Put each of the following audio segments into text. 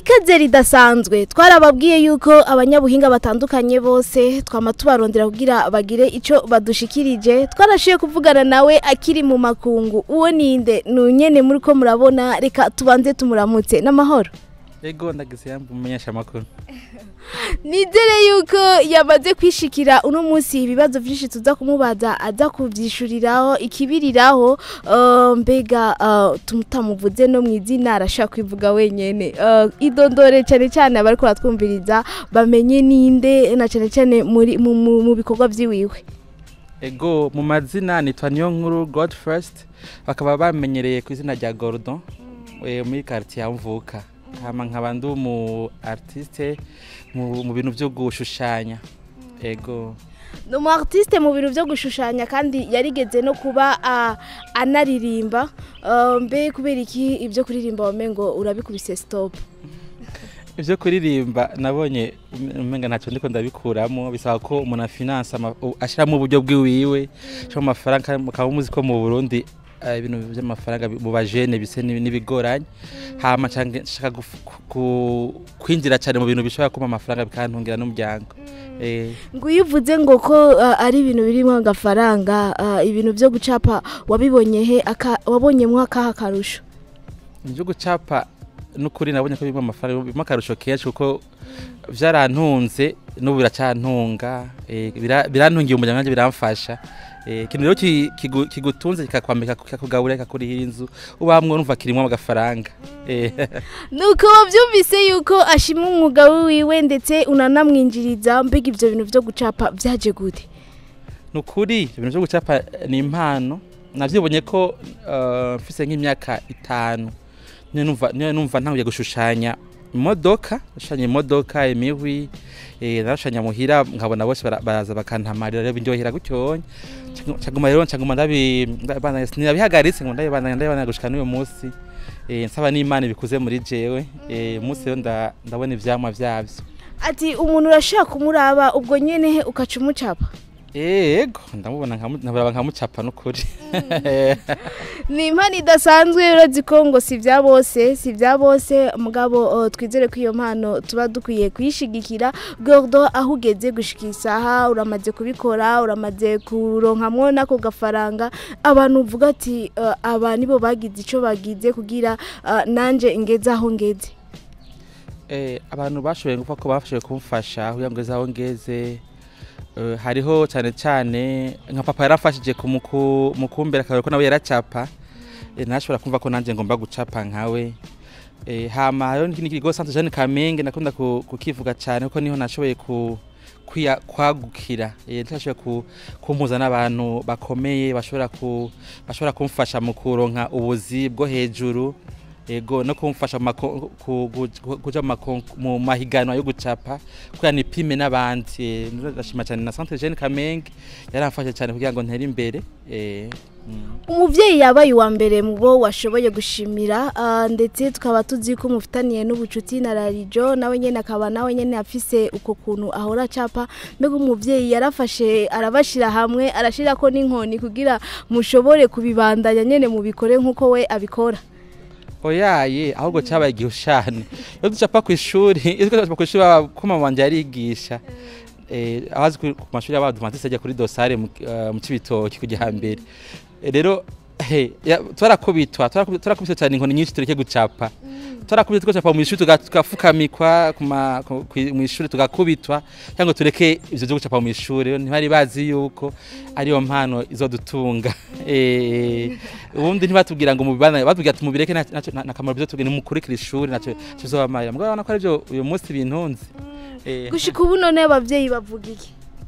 ikaze ridasanzwe twarababwiye yuko abanyabuhinga batandukanye bose twama tubarondera kugira bagire ico badushikirije twarashiye kuvugana nawe akiri mu makungu uwo ninde nunyene muri ko murabona reka tubanze tumuramutse n'amahoro Ego ndagize yambu umumenyesha makuru. nizere yuko yamaze kwishikira uno munsi ibibazo vyinshi tuza kumubaza aza kuvyishuriraho ikibiriraho uh, mbega uh, tutamuvuze no mw'izina arashaka kwivuga wenyene uh, idondore cane cane abariko baratwumviriza bamenye ninde na cane cane muri mu, mu, mu bikorwa vyiwiwe Ego mu mazina nitwa niyo nkuru God First bakaba bamenyereye ku izina rya Gordon eh, muri quartier ya Mvuka. Hama nkaba ndi umu artiste mu, mu bintu byo gushushanya. Ego. ni umu artiste mu bintu vyo gushushanya kandi yarigeze no kuba uh, anaririmba uh, mbe kubera iki ibyo kuririmba wamengo urabikubise stop Ivyo kuririmba nabonye umenga ntacyo ndiko ndabikuramo bisaba ko umuntu afinance ashiramo uburyo bwiwiwe cyo amafaranga mukaba muzi ko mu Burundi eh, ibintu by'amafaranga bi- mu bajene bise n'ibi- n'ibigoranye hama canke nshaka guf- ku- kwinjira cyane mu bintu bishobora kuma amafaranga bikantungira n'umuryango eh ngo iyo uvuze ngo ko uh, ari ibintu birimo agafaranga uh, ibintu vyo gucapa wabibonye he aka, wabonyemwo akaha karusho ibyo gucapa n'ukuri nabonye ko birimo amafaranga birimo akarusho kenshi kuko vyarantunze n'ubu biracantunga eh, bira- birantungiye umuryango nanjye biramfasha Eh, ikintu rero ki- kigu- kigutunze kikakwambika kikakugaburira kikakurihira inzu ubamwe urumva kirimo agafaranga Eh, nuko wavyumvise yuko ashima umwuga wiwe ndetse unanamwinjiriza mbega ivyo bintu vyo gucapa vyaje gute nukuri ibintu byo gucapa ni impano navyibonye ko eh, mfise nk'imyaka itanu niyo numva niyo numva ntanguye gushushanya imodoka gushushanya imodoka imihwi eh, narashushanya muhira nkabona bose bara- baraza bakantamarira rero bindyohera gutyonya caguma rero caguma ndabi ndabana- sinabihagaritse ngo ndabibana ndabibana gushika n'uyu munsi eh, nsaba n'imana ibikuze muri jewe eh, umunsi rero nda- ndabona ivyamwa vyavyo ati umuntu urashaka kumuraba ubwo nyene he ukaca umucapa Ego, ndamubona nkamu- nkabaraba nkamucapa n'ukuri. ni impano idasanzwe urazi ko ngo si ibya bose si ibya bose mugabo uh, twizere ko iyo mpano tuba dukwiye kuyishigikira gordo aho ugeze gushika isaha uramaze kubikora uramaze kuronkamwo n'ako gafaranga abantu uvuga ati uh, aba nibo bagize ico bagize kugira uh, nanje ngeze aho ngeze Eh, abantu bashoboye kuvuga ko bafashoboye kumfasha kugira ngo ngeze aho ngeze Eh, hariho cyane cyane nka papa yarafashije kumuku- mukumbera akarero ko nawe yaracapa Eh, ntashobora kumva ko nanjye ngomba gucapa nkawe Eh, hama hariho n'ikindi kigo Centre Jeanne Kamenge nakunda ku- kukivuga cyane kuko niho nashoboye ku kwiya- kwagukira Eh, ntashoboye ku- kumpuza n'abantu bakomeye bashobora ku bashobora kumfasha mu kuronka ubuzi bwo hejuru ego no kumfasha mu mako- ku- ku- kuja mu mako- mu mahiganwa yo gucapa kugira nipime n'abandi Eh, ndashima cyane na Centre Jeanne Kamenge yaramfashe cyane kugira ngo ntere imbere eh, mm. umuvyeyi yabaye uwa mbere mu bo washoboye gushimira ah, ndetse tukaba tuzi ko mufitaniye n'ubucuti na rarijo nawe nyene akaba nawe nyene afise uko kuntu ahora acapa mbega umuvyeyi yarafashe arabashira hamwe arashirako n'inkoni kugira mushobore kubibandanya nyene mubikore nk'uko we abikora oyaye ahubwo cyabaye igihushane iyo ducapa ku ishuri iyo ducapa ku ishuri baba- ko mama wanje yarigisha eh, abazi ku ku mashuri y'abadventiste ajya kuri dosare mu eh, mu cibitoki kujya hambere Eh, rero he, ya- twarakubitwa twarakubi- twarakubitwa cyane inkoni nyinshi tureke gucapa twarakubitwa tugacapa mu ishuri tuga- tugafukamikwa ku ma- ku- kwi- mu ishuri tugakubitwa cyangwa turekeye ivyo vyo gucapa mu ishuri rero ntibari bazi yuko ariyo mpano izodutunga Eh, ubundi ntibatubwira ngo mubibana batubwira ati mubireke nta- ntaco- nta nta kamaro bizotubwira nimukurikira ishuri naco kizobamarira mugabo urabona ko arivyo uyu munsi bintunze Eh, gushika ubu none abavyeyi bavuga iki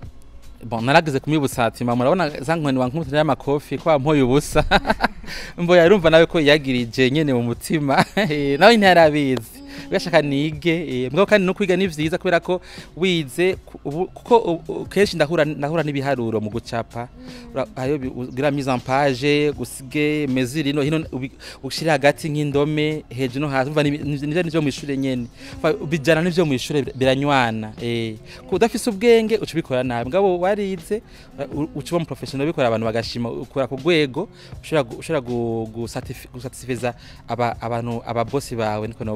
bon narageze kumwibutsa ati mama urabona za nkoni wankubita y'amakofi ko wampoye ubusa mboya yarumva nawe ko yagirije nyene mu mutima Eh, nawe ntiyarabizi ugashaka nige eh, mugabo kandi no kwiga ni vyiza kubera ko wize ku- ubu- kuko u- u- kenshi ndahura ndahura n'ibiharuro mu gucapa Ura- hariyo bi- ugira mise en page gusige mesure ino hino ubi- ushira hagati nk'indome hejuru no hasi umva ni- ni- nivyo nivyo mu ishure nyene Fa- bijana n'ivyo mu ishure bir- biranywana eh ko udafise ubwenge uca ubikora nabi mugabo warize u- uca uba mu professional bikora abantu bagashima ukora ku rwego ushobora gu- ushobora gu- gusatisfi- gusatisfiza aba- abantu ababosi bawe niko novuga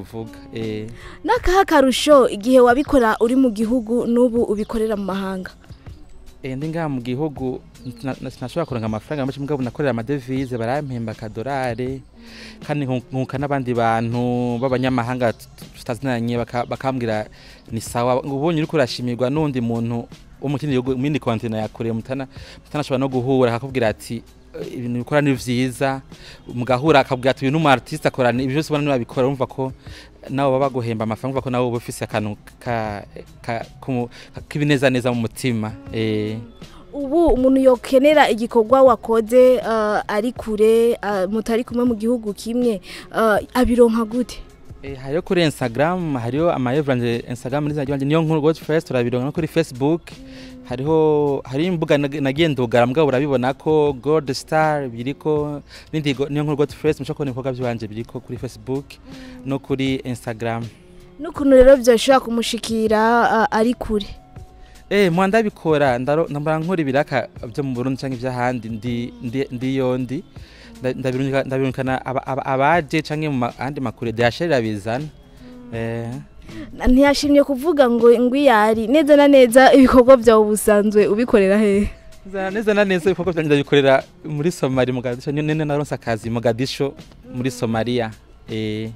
eh n'akaha karusho igihe wabikora uri mu gihugu n'ubu ubikorera mu mahanga Eh, ndi ngaha mu gihugu na- na- sinashobora kuronka amafaranga menshi mugabo nakorera amadevize barampemba akadorare kandi nku- nkunka n'abandi bantu b'abanyamahanga tut- tutazinanye baka- bakambwira ni sawa ubonye uriko urashimirwa n'undi muntu wo mu kindi gihugu mindi kontina ya kure mutana mutanashobora no guhura akakubwira ati "Eh, ibintu bikora ni vyiza mugahura akabwira ati uyu n'umu artiste akora ni- ibyo byose ubona nibabikora urumva ko nabo baba baguhemba amafaranga urumva ko nabo uba ufise akantu ka- ka- kumu- k'ibinezaneza mu mutima eh. ubu umuntu yokenera igikorwa wakoze uh, ari kure uh, mutari kumwe mu gihugu kimwe uh, abironka gute Eh, hariyo kuri instagram hariyo ama evranje instagram n'izina ryanje niyo nkuru godfrey turabironka no kuri facebook hariho hari imbuga nag- nagiye ndugara mugabo urabibona ko god star biriko n'indi go- niyo nkuru godfrey mushobora kubona ibikorwa byanje biriko kuri facebook no kuri instagram n'ukuntu rero byoshobora kumushikira uh, ari kure Eh, mwa ndabikora ndaro ndambara nkora ibiraka byo mu Burundi canke ivy'ahandi ndi ndi ndiyo ndi Nda- ndabirungika- ndabirungikana aba- aba- abaje canke mu ma- ahandi makure dashirira bizana eh ntiyashimye kuvuga ngo ngwiyari neza na neza ibikorwa byawe busanzwe ubikorera hehe Neza neza na neza ibikorwa byanjye ndabikorera muri Somalia Mogadisho nene naronse akazi Mogadisho muri Somalia eh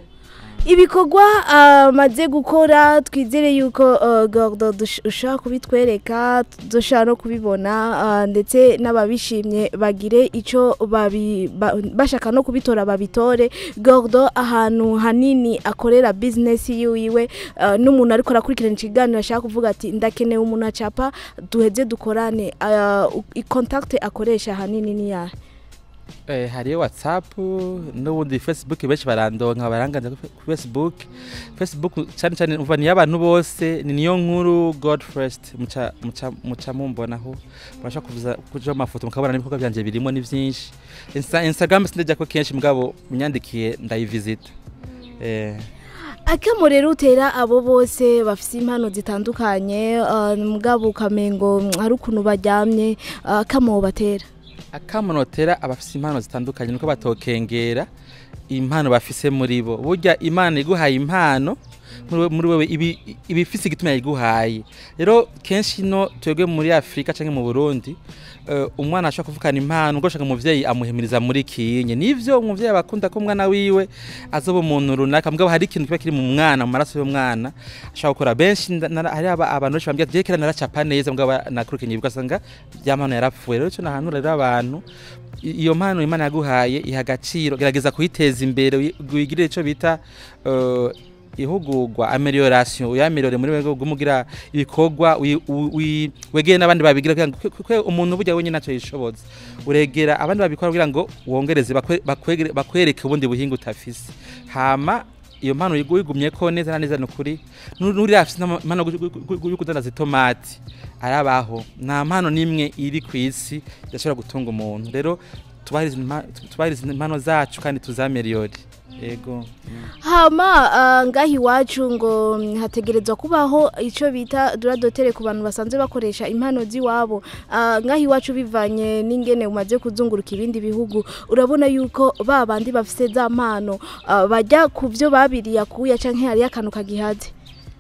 ibikorwa amaze gukora twizere yuko uh, Gordo dush- ushobora kubitwereka dushobora no kubibona uh, ndetse n'ababishimye bagire icyo babi- ba- bashaka no kubitora babitore Gordo ahantu hanini akorera business yiwe uh, n'umuntu ariko arakurikirana ikiganiro ashaka kuvuga ati ndakeneye umuntu acapa duheze dukorane uh, i- contact akoresha hanini ni yahe eh hariyo WhatsApp n'ubundi Facebook benshi barandonka baranganza ku Facebook Facebook cyane cyane umva ni y'abantu bose ni niyo nkuru God first muca muca muca mumbonaho murashaka kuvuza kuja amafoto mukabona n'ibikorwa byanje birimo ni byinshi Insta, Instagram sindajya ko kenshi mugabo munyandikiye ndayivisita eh akamo rero utera abo bose bafite impano zitandukanye uh, mugabo ukamengo mm, hari ukuntu baryamye uh, akamo batera akamunotera abafise impano zitandukanye nuko batokengera impano bafise muri bo burya imana iguhaye impano muri we- muri wewe ibi- ibifise igituma yayiguhaye rero kenshi no twebwe muri afurika canke mu burundi eh, umwana ashobora kuvukana impano ubwo ashaka umuvyeyi amuhimiriza muri kinye nivyo umuvyeyi aba akunda ko umwana wiwe azoba umuntu runaka mugabo hari ikintu kiba kiri mu mwana mu maraso y'umwana ashobora gukora benshi nda- nara- hari aba- abantu benshi bambwira ati "Je kera naracapa neza mugabo nakurikiranye ugasanga ya mpano yarapfuye rero ico nahanura rero abantu i- iyo mpano imana yaguhaye iha agaciro gerageza kuyiteza imbere wi- wigirire ico bita eh, ihugurwa amelioration uyameliore muri wego gumugira ibikorwa wi- wi- wegere n'abandi babigira kugira ngo kwe- kwe umuntu burya wenyine ntacyo yishoboza uregera abandi babikora kugira ngo wongereze bakwe- bakwegere- bakwereke ubundi buhinga utafise hama iyo mpano wigu- wigumye ko neza na neza ni ukuri Nu- nuri afise impano yo kudandaza itomati arabaho nta mpano n'imwe iri ku isi idashobora gutunga umuntu rero tubahirize impa- tubahirize impano zacu kandi tuzameliyore yego hama uh, ngaho iwacu ngo mm, hategerezwa kubaho icyo bita duradotere ku bantu basanzwe bakoresha impano z'iwabo uh, ngaho iwacu bivanye n'ingene umaze kuzunguruka ibindi bihugu urabona yuko ba bandi bafite za mpano uh, bajya ku byo babiriye akuya cyangwa hariyo akantu kagihaze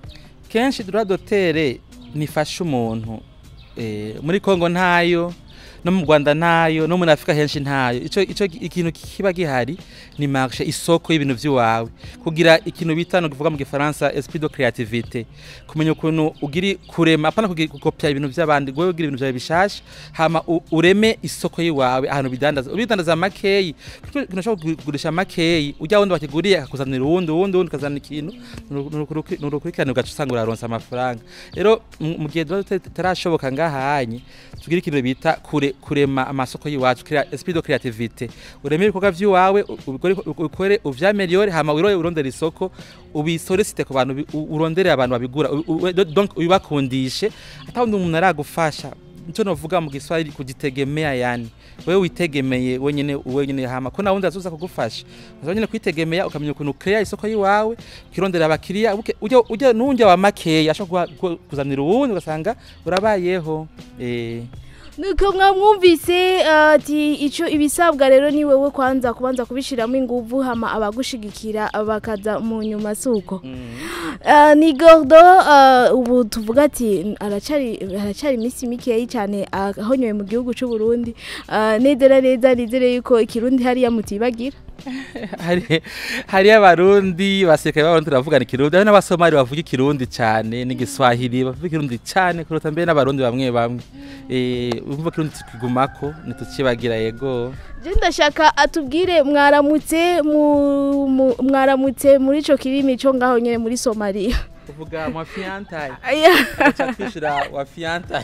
kenshi duradotere nifasha umuntu eh, muri kongo ntayo no mu rwanda ntayo no muri afurika henshi ntayo ico, ico ikintu kiba gihari ni marché isoko y'ibintu vy'iwawe kugira ikintu bita no kuvuga mu gifaransa esprit de créativité kumenya ukuntu ugiri kurema apana kugira gukopya ibintu vy'abandi gwewe ugira ibintu vyawe bishasha hama u- ureme isoko y'iwawe ahantu bidandaza ubidandaza makeyi kuko ikintu ushobora kugurisha makeyi ujya wundi wakiguriye akakuzanira uwundi uwundi uwundi ukazana ikintu nurukurikirane ugaca usanga uraronsa amafaranga rero mu mu gihe tuba tutarashoboka ngahanye tugira ikintu bita kure kurema amasoko y'iwacu krea esprit de créativité ureme ibikorwa vy'iwawe u- ubikore ukore uvyameliore hama wiroye urondera isoko ubisolicite ku bantu bi- u- urondere abantu babigura u- u- donc ubibakundishe atawundi umuntu aragufasha nicyo novuga mu giswahili kujitegemea yani wewe witegemeye wenyene wenyene hama ko nawundi azoza kugufasha uza nyene kwitegemea ukamenya ukuntu ukrea isoko yiwawe ukirondera abakiriya uke- ujya ujya nunja wa makeya ashobora kuha- ku- kuzanira uwundi ugasanga urabayeho eh nuko mwamwumvise ati icyo ibisabwa rero ni wowe kwanza kubanza kubishyiramo ingufu hama abagushigikira bakaza mu nyuma si uko Ah, ni gordo ah, ubu tuvuga ati aracari aracari iminsi mikeyi cyane ahonyoye mu gihugu cy'u Burundi Ah, neza neza nizere yuko ikirundi hariya mutibagira hari hari abarundi basirikare b'abarundi turavugana ikirundi hari n'abasomali bavuga ikirundi cyane n'igiswahili bavuga ikirundi cyane kuruta mbere n'abarundi bamwe bamwe eh umva ikirundi tukigumako ntitukibagira yego je ndashaka atubwire mwaramutse mu- mu- mwaramutse muri ico kirimi cyo ngaho nyene muri Somalia uvuga wa fiantaye Aya. acha kwishura wa fiantaye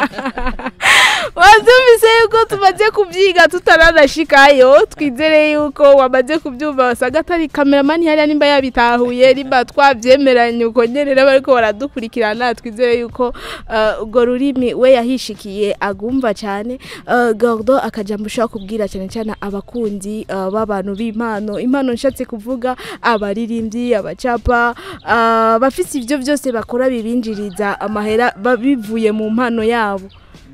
wazumvise yuko tumaze kubyiga tutaranashikayo twizere yuko wamaze kubyumva wasanga atari kameramani hariya nimba yabitahuye nimba twabyemeranye uko nyene rero bariko baradukurikirana twizere yuko eh, urwo rurimi we yahishikiye agumva cyane Eh, gordo akajambo ushobora kubwira cyane cyane abakunzi eh, b'abantu b'impano impano nshatse kuvuga abaririmbyi abacapa eh, bafise ivyo byose bakora bibinjiriza amahera ba- bivuye mu mpano yabo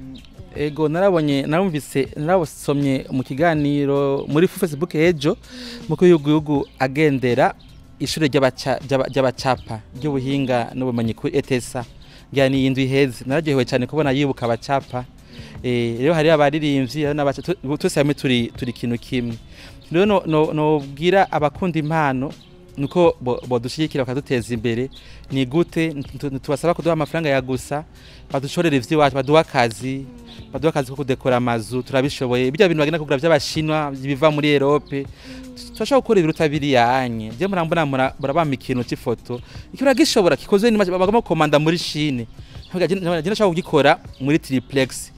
ego narabonye narumvise narabosomye mu kiganiro muri facebook ejo muko yuguyugu agendera ishure ry'abaca- ry'aba- ry'abacapa ry'ubuhinga n'ubumenyi kuri etesa ngira ni indwi iheze nararyohewe cyane kubona yibuka abacapa Eh, rero hari abaririmbyi hari n'abaca tu- twese hamwe turi turi ikintu kimwe rero no- no- nobwira abakunda impano nuko bo- bodushyigikira bakaduteza imbere ni gute Ntu- tubasaba kuduha amafaranga ya gusa badushorera ivy'iwacu baduha akazi baduha akazi ko kudekora amazu turabishoboye bijya bintu bagenda kugura by'abashinwa biva muri Europe turashobora gukora ibiruta biriyanye je murambona mura- murabama ikintu cy'ifoto ikira gishobora kikozwe n'imashini bagamo komanda muri Chine je ndashaka kugikora muri triplex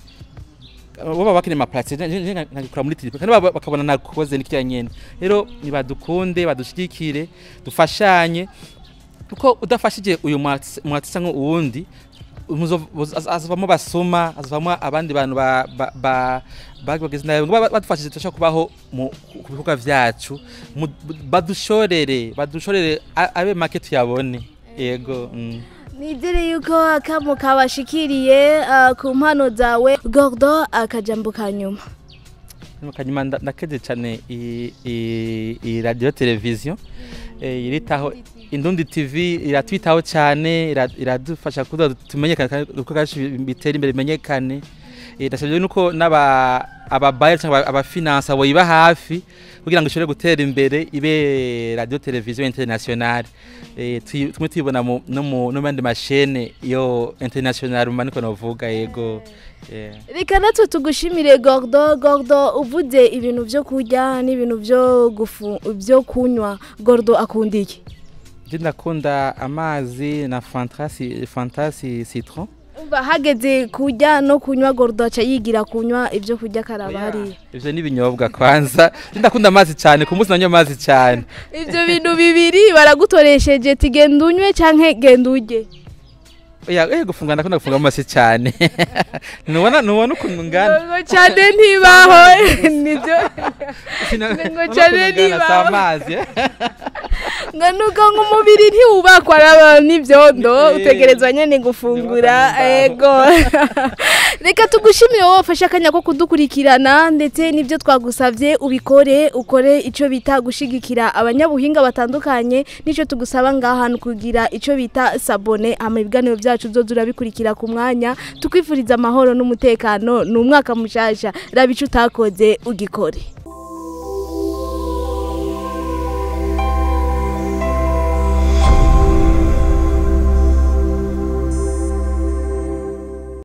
baba bakine ma place nkagikora muri triplex kandi baba- bakabona nakoze nikya nyene rero nibadukunde badushigikire dufashanye kuko udafashije uyu mwatsi cyangwa uwundi muzo- muzo- az- azavamo basoma azavamo abandi bantu ba- ba- ba- bageze nabi ngo ba- badufashije turashobora kubaho mu- ku bikorwa vyacu Mu- badushorere badushorere a- abe make tuyabone yego mm. nizere yuko akamu kabashikiriye ah, ku mpano zawe gordo akajambo ka nyuma kanyuma nda- ndakeze cyane iyi- iyi iyi radio televiziyo eh, iritaho indundi tv iratwitaho cyane ira- iradufasha kugira ngo tumenyekane kandi uko kacu bitera imbere bimenyekane Eh, ndasabye nuko n'aba ababayeri cyangwa abafinansa boyiba hafi kugira ngo ishobore gutera imbere ibe radio televiziyo internationale Eh, tuyi- tumwe tuyibona mu- no mu no mu yandi mashene yo international maniko novuga yego yeah. reka natwe tugushimire gordo gordo uvuze ibintu byo kurya n'ibintu byo gufu byo kunywa gordo akunda iki Je ndakunda amazi na fantasi fantasi citron. umva hageze kurya no kunywa gordo aca yigira kunywa ibyo kurya karaba hariya Ivyo ni ibinyobwa kwanza. Je ndakunda amazi cyane ku munsi nanywa amazi cyane. ibyo bintu bibiri baragutoresheje ti genda unywe canke genda urye Oya eh gufunga ndakunda gufunga amazi cyane. Nubona nubona ukuntu ngana. ngo cyane ntibaho nibyo ngo cyane nibaho. amazi. ngo nuko nk'umubiri ntiwubakwa n'aba- n'ibyondo Eh, utegerezwa nyine gufungura nibaza ego reka tugushimire wowe wafashe akanya ko kudukurikirana ndetse n'ibyo twagusabye ubikore ukore icyo bita gushigikira abanyabuhinga batandukanye n'icyo tugusaba ngaha ni ukugira icyo bita sabone ama ibiganiro byacu byo turabikurikira ku mwanya tukwifuriza amahoro n'umutekano ni umwaka mushasha raba icyo utakoze ugikore